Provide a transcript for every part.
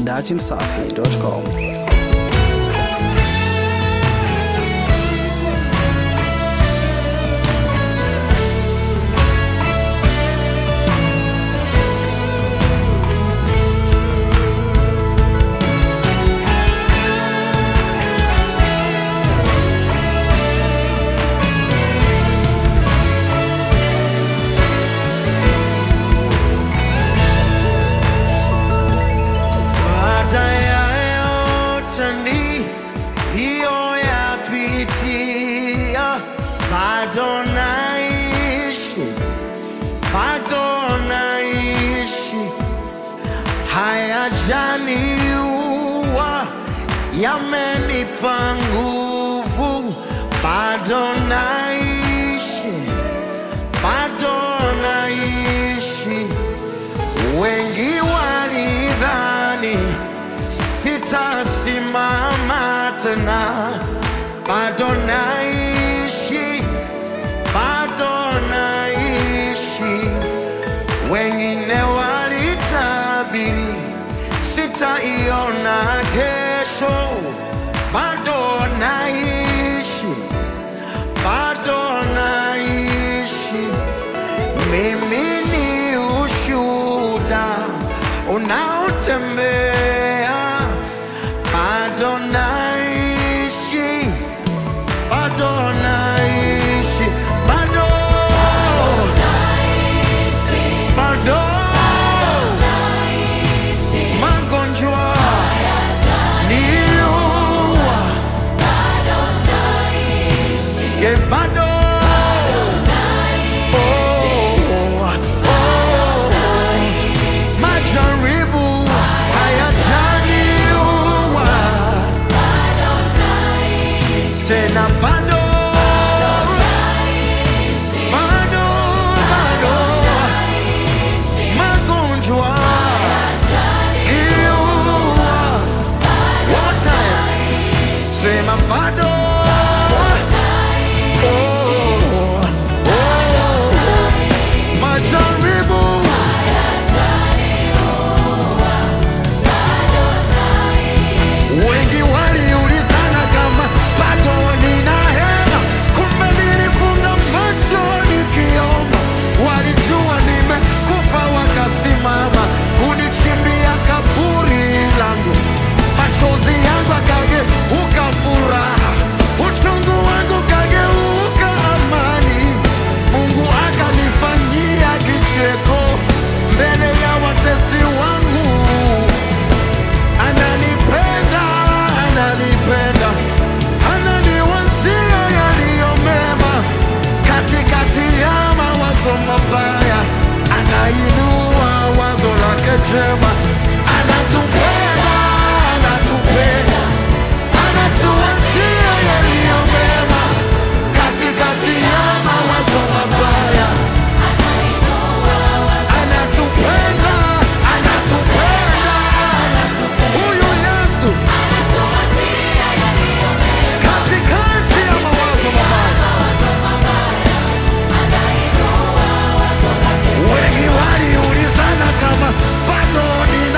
datimsafi.com. Baada ya yote niliyoyapitia, bado naishi, bado naishi, hayajaniua, yamenipa nguvu, bado naishi, bado naishi. Wengi walidhani sitasimama tena, bado naishi, bado naishi. Wengine walitabiri sitaiona kesho, bado naishi, bado naishi. Mimi ni ushuhuda unaotembea, bado naishi, bado naishi, bado bado magonjwa niua, ye bado oh, oh, majaribu hayajaniua tena bado bado bado magonjwa niua one more time sema bado oh, oh, majaribu Wengi waliulizana kama bado nina hema, kumbe nilifunga macho nikiomba. Walijua nimekufa, wakasimama kunichimbia kaburi langu. Machozi yangu akageuka furaha, uchungu wangu kageuka amani. Mungu akanifanyia kicheko mbele ya watesi wangu ananipenda, ananipenda, ananiwazia yaliyo mema katikati ya mawazo mabaya, anainua wazo lake jema, anatupenda, anatupenda, anatuwazia yaliyo mema katikati ya mawazo mabaya, anatupenda, anatupenda, huyu Yesu katikati ya mawazo mabaya. Wengi waliulizana kama bado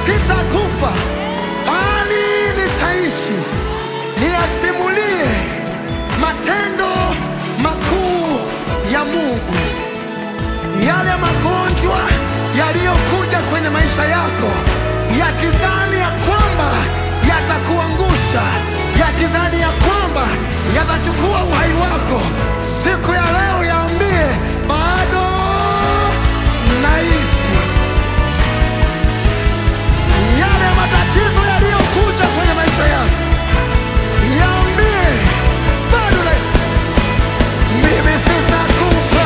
sitakufa bali nitaishi niyasimulie matendo makuu ya Mungu, yale magonjwa yaliyokuja kwenye maisha yako yakidhani ya kwamba yatakuangusha, yakidhani ya kwamba yatachukua uhai wako, siku ya leo yaambie bado naishi. Yale matatizo yaliyokuja kwenye maisha yako yaambie bado na mimi sitakufa,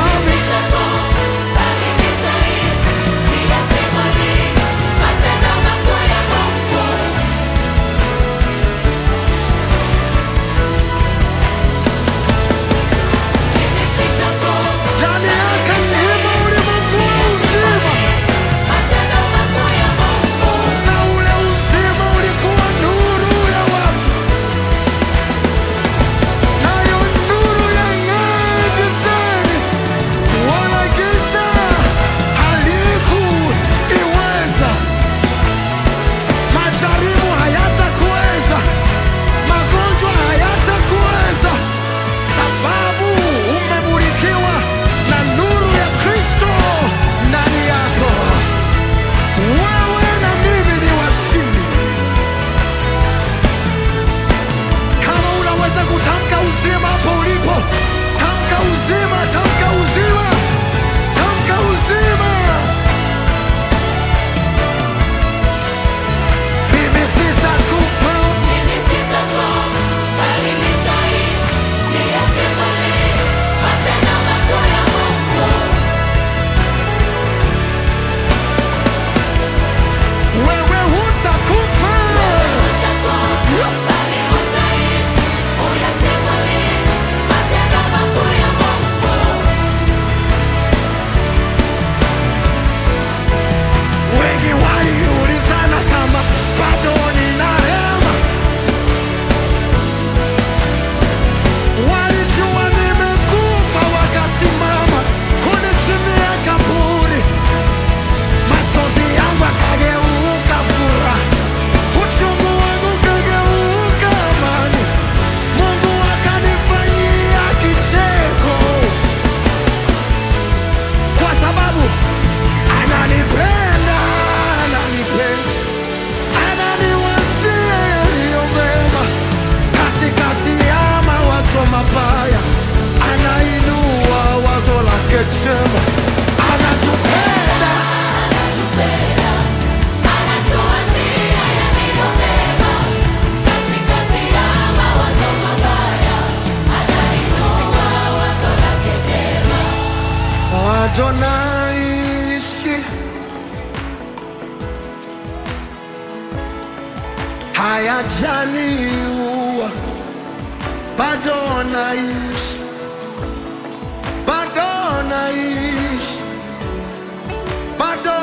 ndani yake mlima ulimwengu uzima, na ule uzima ulikuwa nuru ya watu, nayo nuru yang'aa gizani, wala giza halikuiweza. Majaribu hayatakuweza, magonjwa hayatakuweza, sababu umemulikiwa na nuru ya Kristo ndani yako. Wewe na mimi ni washindi. Kama unaweza kutamka uzima hapo ulipo, tamka uzima, tamka uzima, tamka uzima. Mimi sitakufa, wewe hutakufa. Wengi waliulizana kama bado nina hema, walijua nimekufa, wakasimama kunichimia kaburi, machozi yangu akageuka furaha, uchungu wangu ukageuka amani, Mungu akanifanyia kicheko kwa sababu ananipenda, ananipenda, ananiwazia yaliyo mema katikati ya mawazo mabaya, anainua wazo lake jema, anatupenda bado naishi, hayajaniua, bado naishi, bado naishi, bado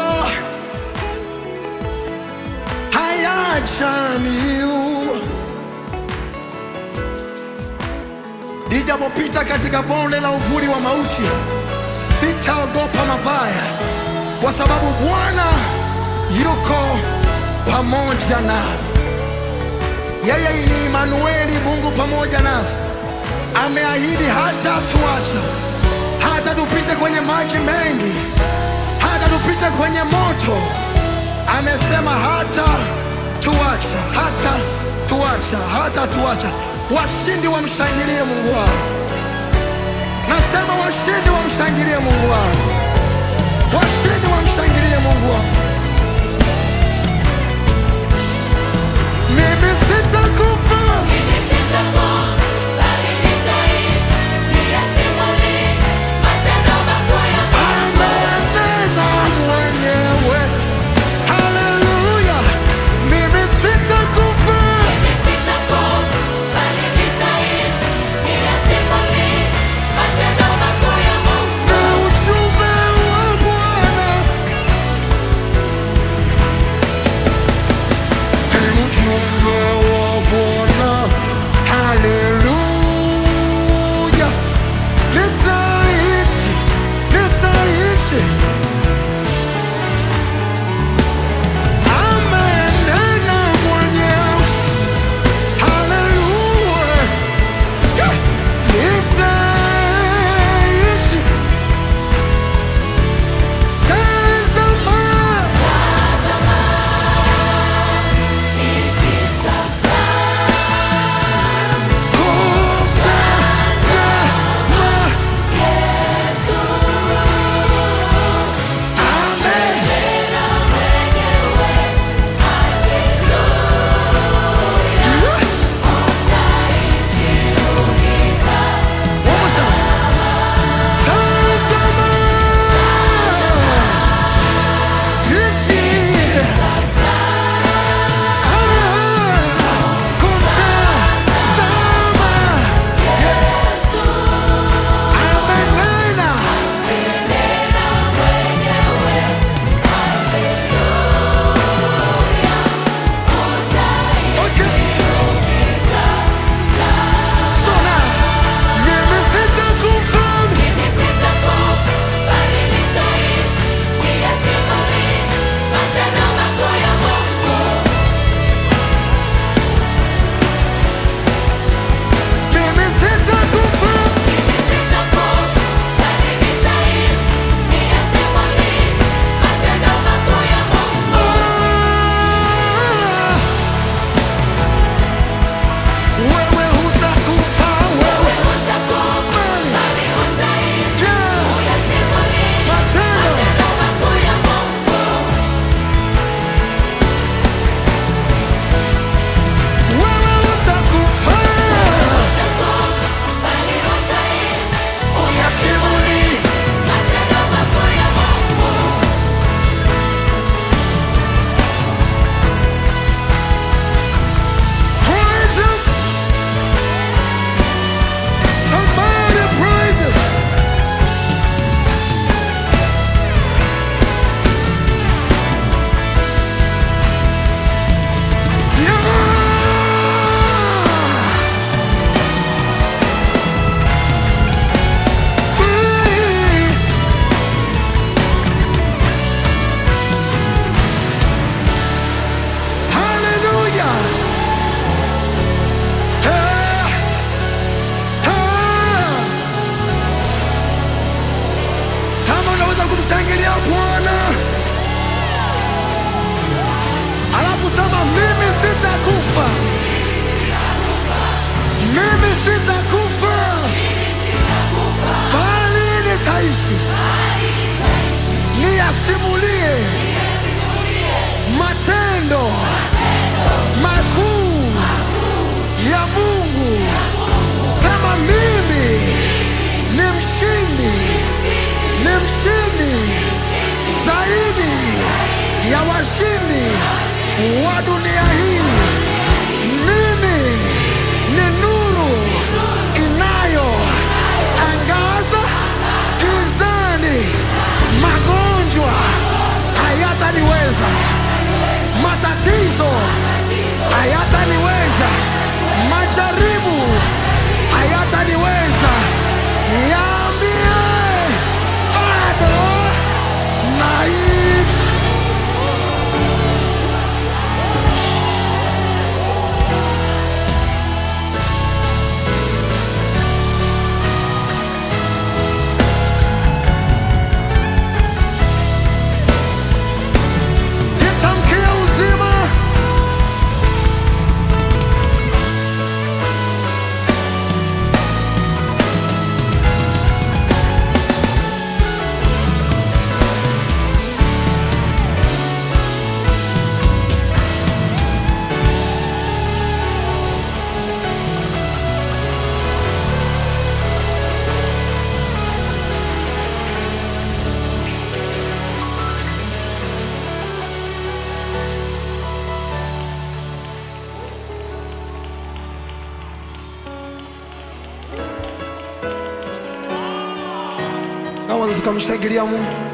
hayajaniua. Nijapopita katika bonde la uvuli wa mauti, sitaogopa mabaya, kwa sababu Bwana yuko pamoja nami. Yeye ni Imanueli, Mungu pamoja nasi. Ameahidi hata tuacha, hata tupite kwenye maji mengi, hata tupite kwenye moto. Amesema hata tuacha, hata tuacha, hata tuacha. Washindi wamshangilie Mungu wao. Nasema washindi wamshangilie Mungu wao, washindi wamshangilie Mungu wao. Mimi sitakufa, amenena mwenyewe. Haleluya, mimi sitakufa, na ujumbe wa Bwana ni ujumbe wa ya washindi wa dunia hii. Mimi ni nuru inayo angaza gizani. Magonjwa hayataniweza, matatizo hayataniweza, majaribu hayataniweza. Niambie bado naishi. Jitamkie uzima. Kama tukamshangilia Mungu.